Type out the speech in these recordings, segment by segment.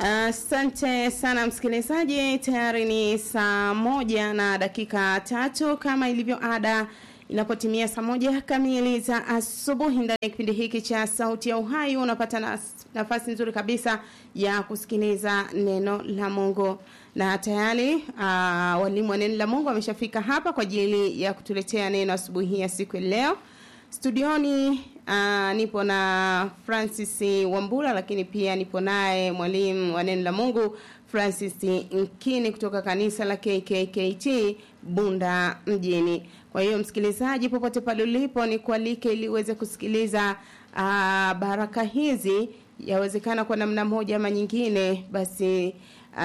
Asante uh, sana msikilizaji, tayari ni saa moja na dakika tatu kama ilivyo ada inapotimia saa moja kamili za asubuhi ndani ya kipindi hiki cha sauti ya uhai unapata na, nafasi nzuri kabisa ya kusikiliza neno la mungu na tayari uh, walimu wa neno la mungu wameshafika hapa kwa ajili ya kutuletea neno asubuhi ya siku ya leo studioni uh, nipo na francis wambula lakini pia nipo naye mwalimu wa neno la mungu francis nkini kutoka kanisa la kkkt bunda mjini kwa hiyo msikilizaji popote pale ulipo ni kualike ili uweze kusikiliza uh, baraka hizi yawezekana kwa namna moja ama nyingine basi uh,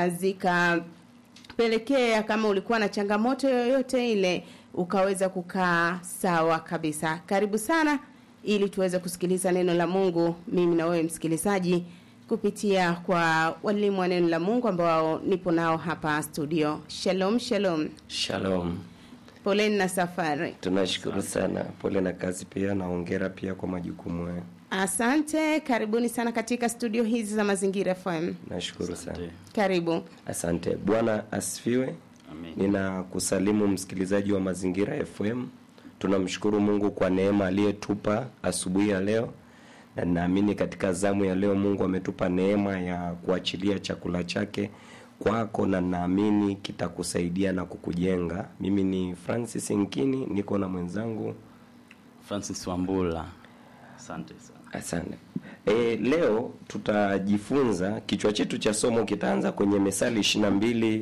zikapelekea kama ulikuwa na changamoto yoyote ile ukaweza kukaa sawa kabisa karibu sana ili tuweze kusikiliza neno la mungu mimi na wewe msikilizaji kupitia kwa walimu wa neno la mungu ambao nipo nao hapa studio shalom shalom Shalom. poleni na safari Tunashukuru sana. Pole na kazi pia na hongera pia kwa majukumu hayo. asante karibuni sana katika studio hizi za mazingira fm Nashukuru sana. karibu Asante. Bwana asifiwe. Amen. Ninakusalimu msikilizaji wa Mazingira FM. Tunamshukuru Mungu kwa neema aliyetupa asubuhi ya leo. Na ninaamini katika zamu ya leo Mungu ametupa neema ya kuachilia chakula chake kwako na naamini kitakusaidia na kukujenga. Mimi ni Francis Nkini, niko na mwenzangu Francis Wambula. Asante sana. Asante. E, leo tutajifunza kichwa chetu cha somo kitaanza kwenye Methali 22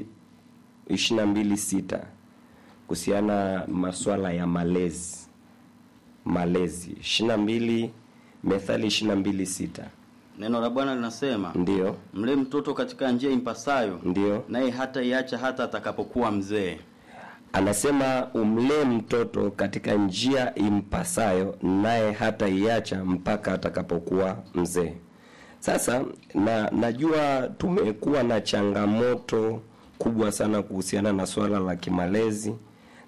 22 sita kuhusiana masuala ya malezi. Malezi 22 Methali 22 sita Neno la Bwana linasema, ndio mlee mtoto katika njia impasayo, ndio naye hata iacha hata atakapokuwa mzee. anasema umlee mtoto katika njia impasayo naye hata iacha mpaka atakapokuwa mzee sasa na najua tumekuwa na changamoto kubwa sana kuhusiana na swala la kimalezi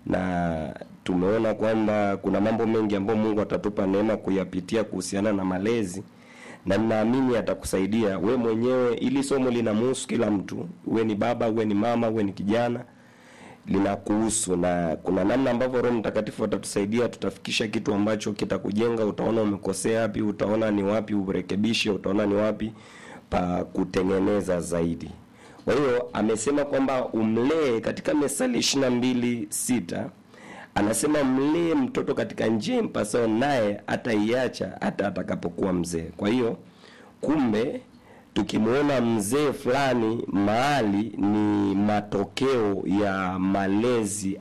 na tumeona kwamba kuna mambo mengi ambayo mungu atatupa neema kuyapitia kuhusiana na malezi na ninaamini atakusaidia we mwenyewe ili somo linamuhusu kila mtu uwe ni baba uwe ni mama uwe ni kijana linakuhusu na kuna namna ambavyo roho mtakatifu atatusaidia tutafikisha kitu ambacho kitakujenga utaona umekosea wapi utaona ni wapi urekebishe utaona ni wapi pa kutengeneza zaidi kwa hiyo amesema kwamba umlee katika mesali ishirina mbili sita anasema mlee mtoto katika njia impasao naye ataiacha hata atakapokuwa mzee kwa hiyo kumbe tukimwona mzee fulani mahali ni matokeo ya malezi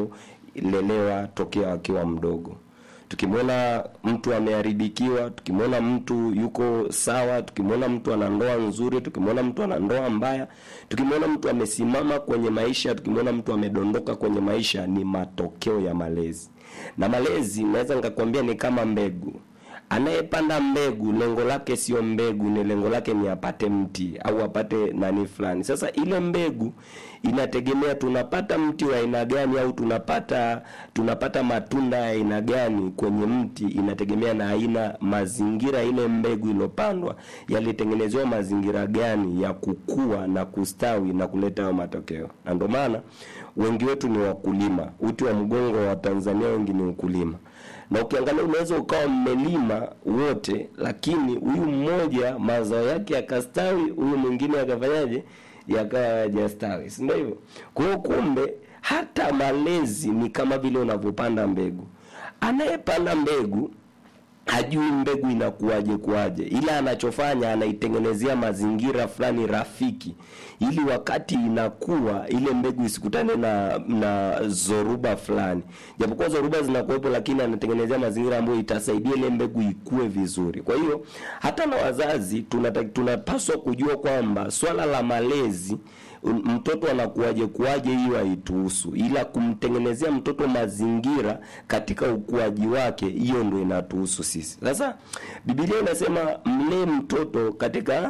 aliyolelewa tokea akiwa mdogo tukimwona mtu ameharibikiwa tukimwona mtu yuko sawa tukimwona mtu ana ndoa nzuri tukimwona mtu ana ndoa mbaya tukimwona mtu amesimama kwenye maisha tukimwona mtu amedondoka kwenye maisha ni matokeo ya malezi na malezi naweza nikakwambia ni kama mbegu anayepanda mbegu lengo lake sio mbegu ni lengo lake ni apate mti au apate nani fulani sasa ile mbegu inategemea tunapata mti wa aina gani au tunapata tunapata matunda ya aina gani kwenye mti inategemea na aina mazingira ile mbegu iliyopandwa yalitengenezewa mazingira gani ya kukua na kustawi na kuleta hayo matokeo na ndio maana wengi wetu ni wakulima uti wa mgongo wa tanzania wengi ni ukulima na ukiangalia unaweza ukawa mmelima wote lakini huyu mmoja mazao yake yakastawi huyu mwingine akafanyaje yakawa hajastawi si ndio hivyo kwa hiyo kumbe hata malezi ni kama vile unavyopanda mbegu anayepanda mbegu hajui mbegu inakuwaje kuwaje ila anachofanya anaitengenezea mazingira fulani rafiki ili wakati inakuwa ile mbegu isikutane na na zoruba fulani japokuwa zoruba zinakuwepo lakini anatengenezea mazingira ambayo itasaidia ile mbegu ikue vizuri kwa hiyo hata na wazazi tunata- tunapaswa kujua kwamba swala la malezi m- mtoto anakuwaje kuwaje hiyo haituhusu ila kumtengenezea mtoto mazingira katika ukuaji wake hiyo ndo inatuhusu sisi sasa bibilia inasema mlee mtoto katika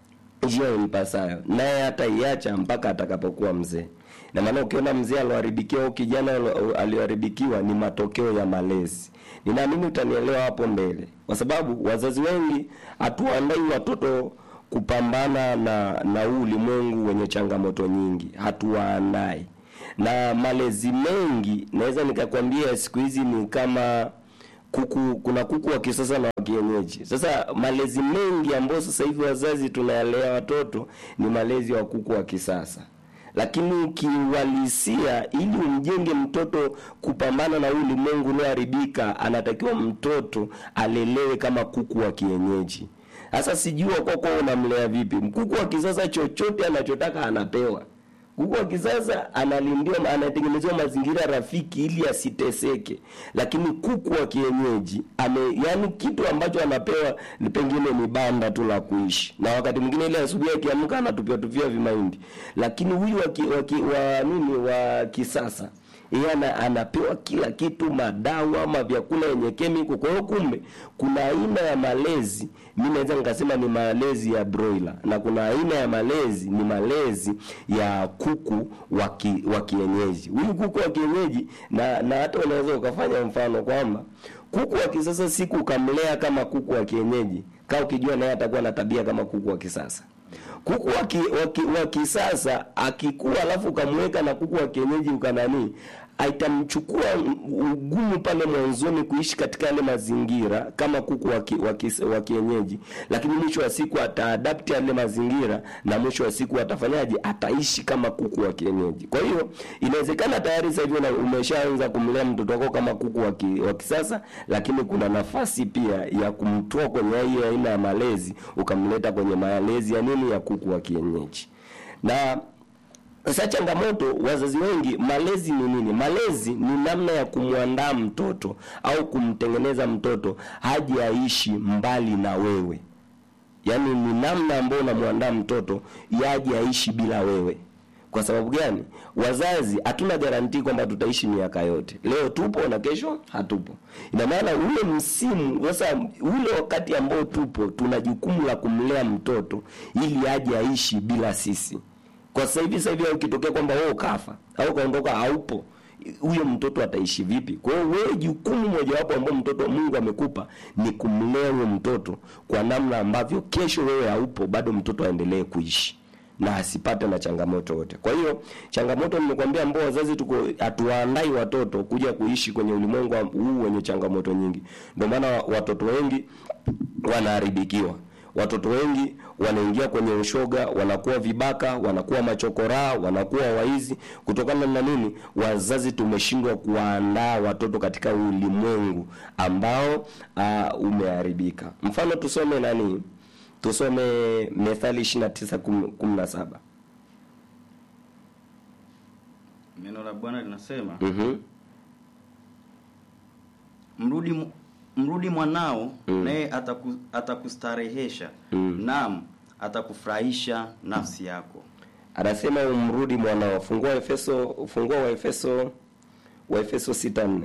njia impasayo naye hata iacha mpaka atakapokuwa mzee na maana ukiona mzee alioharibikiwa au kijana alo- alioharibikiwa ni matokeo ya malezi ninaamini utanielewa hapo mbele kwa sababu wazazi wengi hatuandai watoto kupambana na na huu ulimwengu wenye changamoto nyingi hatuwaandai na malezi mengi naweza nikakwambia siku hizi ni kama kuku kuna kuku wa kisasa na wa kienyeji sasa malezi mengi ambayo sasa hivi wazazi tunayalea watoto ni malezi wa kuku wa kisasa lakini ukiuhalisia ili umjenge mtoto kupambana na huu ulimwengu unaoharibika anatakiwa mtoto alelewe kama kuku wa kienyeji sasa sijua kwako unamlea vipi kuku wa kisasa chochote anachotaka anapewa kuku wa kisasa analindiwa anatengenezewa mazingira rafiki ili asiteseke lakini kuku wa kienyeji ame yani kitu ambacho anapewa ni pengine ni banda tu la kuishi na wakati mwingine ile asubuhi akiamka anatupia tupia vimaindi lakini huyu wa, ki, wa, ki, wa nini wa kisasa yeye ana, anapewa kila kitu madawa ama vyakula yenye kemiko kwa hiyo kumbe kuna aina ya malezi mi naweza nikasema ni malezi ya broiler na kuna aina ya malezi ni malezi ya kuku wa ki- wa kienyeji huyu kuku wa kienyeji na na hata unaweza ukafanya mfano kwamba kuku wa kisasa siku ukamlea kama kuku wa kienyeji kaa ukijua naye atakuwa na tabia kama kuku wa kisasa kuku wa, ki, wa, ki, wa kisasa akikua alafu ukamweka na kuku wa kienyeji ukananii itamchukua ugumu pale mwanzoni kuishi katika yale mazingira kama kuku wa, ki, wa, ki, wa kienyeji lakini mwisho wa siku ataadapti yale mazingira na mwisho wa siku atafanyaje ataishi kama kuku wa kienyeji kwa hiyo inawezekana tayari sasa hivi una- umeshaanza kumlea mtoto wako kama kuku wa, ki, wa kisasa lakini kuna nafasi pia ya kumtoa kwenye hii aina ya malezi ukamleta kwenye malezi ya nini ya kuku wa kienyeji na sasa changamoto wazazi wengi malezi ni nini malezi ni namna ya kumwandaa mtoto au kumtengeneza mtoto haji aishi mbali na wewe yaani ni namna ambayo unamwandaa mtoto yaje aishi bila wewe kwa sababu gani wazazi hatuna garantii kwamba tutaishi miaka yote leo tupo na kesho hatupo ina maana ule msimu sasa ule wakati ambao tupo tuna jukumu la kumlea mtoto ili aje aishi bila sisi kwa sasa hivi sasa hivi ukitokea kwamba wewe ukafa au ukaondoka haupo huyo mtoto ataishi vipi kwa hiyo wewe jukumu mojawapo ambao mtoto mungu amekupa ni kumlea huyo mtoto kwa namna ambavyo kesho wewe haupo bado mtoto aendelee kuishi na asipate na changamoto yote kwa hiyo changamoto nimekwambia ambao wazazi tuko hatuwaandai watoto kuja kuishi kwenye ulimwengu wa- huu wenye changamoto nyingi ndio maana watoto wengi wanaharibikiwa watoto wengi wanaingia kwenye ushoga wanakuwa vibaka wanakuwa machokoraa wanakuwa waizi kutokana na nini wazazi tumeshindwa kuwaandaa watoto katika ulimwengu ambao uh, umeharibika mfano tusome nani tusome methali 29:17 neno la bwana linasema mhm mrudi mu- mrudi mwanao Mm. naye ataku, atakustarehesha Mm. naam atakufurahisha nafsi yako anasema umrudi mwanao fungua efeso fungua wa efeso wa efeso 6:4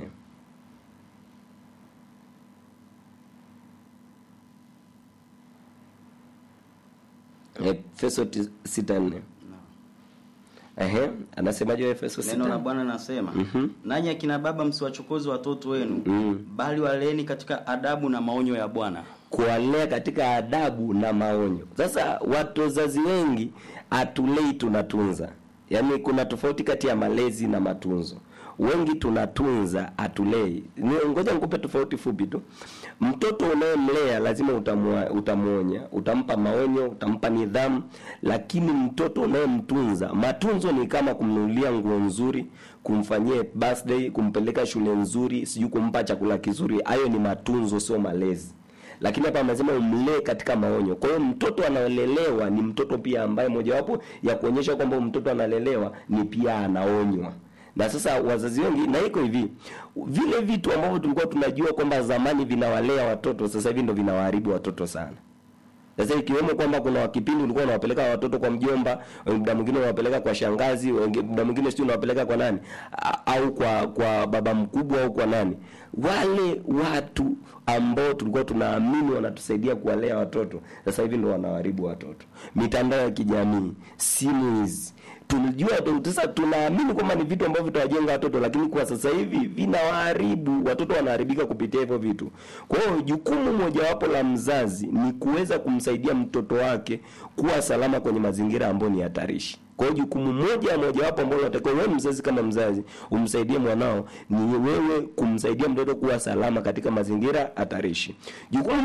efeso 6:4 ehe anasemaje wa efeso neno la 6 bwana linasema Mhm. nanyi akina baba msiwachokoze watoto wenu Mm. bali waleeni katika adabu na maonyo ya bwana kuwalea katika adabu na maonyo sasa watu wazazi wengi hatulei tunatunza yaani kuna tofauti kati ya malezi na matunzo wengi tunatunza hatulei Ni- ngoja nikupe tofauti fupi tu mtoto unayemlea lazima utamwa- utamwonya utampa maonyo utampa nidhamu lakini mtoto unayemtunza matunzo ni kama kumnunulia nguo nzuri kumfanyia birthday kumpeleka shule nzuri sijui kumpa chakula kizuri hayo ni matunzo sio malezi lakini hapa amesema umlee katika maonyo kwa hiyo mtoto analelewa ni mtoto pia ambaye mojawapo ya kuonyesha kwamba mtoto analelewa ni pia anaonywa na sasa wazazi wengi na iko hivi vile vitu ambavyo tulikuwa tunajua kwamba zamani vinawalea watoto sasa hivi ndo vinawaharibu watoto sana sasa ikiwemo kwamba kuna kipindi ulikuwa unawapeleka watoto kwa mjomba muda mwingine unawapeleka kwa shangazi wengi- muda mwingine sijui unawapeleka kwa nani A- au kwa kwa baba mkubwa au kwa nani wale watu ambao tulikuwa tunaamini wanatusaidia kuwalea watoto sasa hivi ndo wanawaharibu watoto mitandao ya kijamii simu hizi tunajua tu- sasa tunaamini kwamba ni vitu ambavyo vitawajenga watoto lakini kwa sasa hivi vinawaharibu watoto wanaharibika kupitia hivyo vitu kwa hiyo jukumu mojawapo la mzazi ni kuweza kumsaidia mtoto wake kuwa salama kwenye mazingira ambayo ni hatarishi kwa hiyo jukumu moja mojawapo ambalo unatakiwa wewe mzazi kama mzazi umsaidie mwanao ni wewe kumsaidia mtoto kuwa salama katika mazingira hatarishi jukumu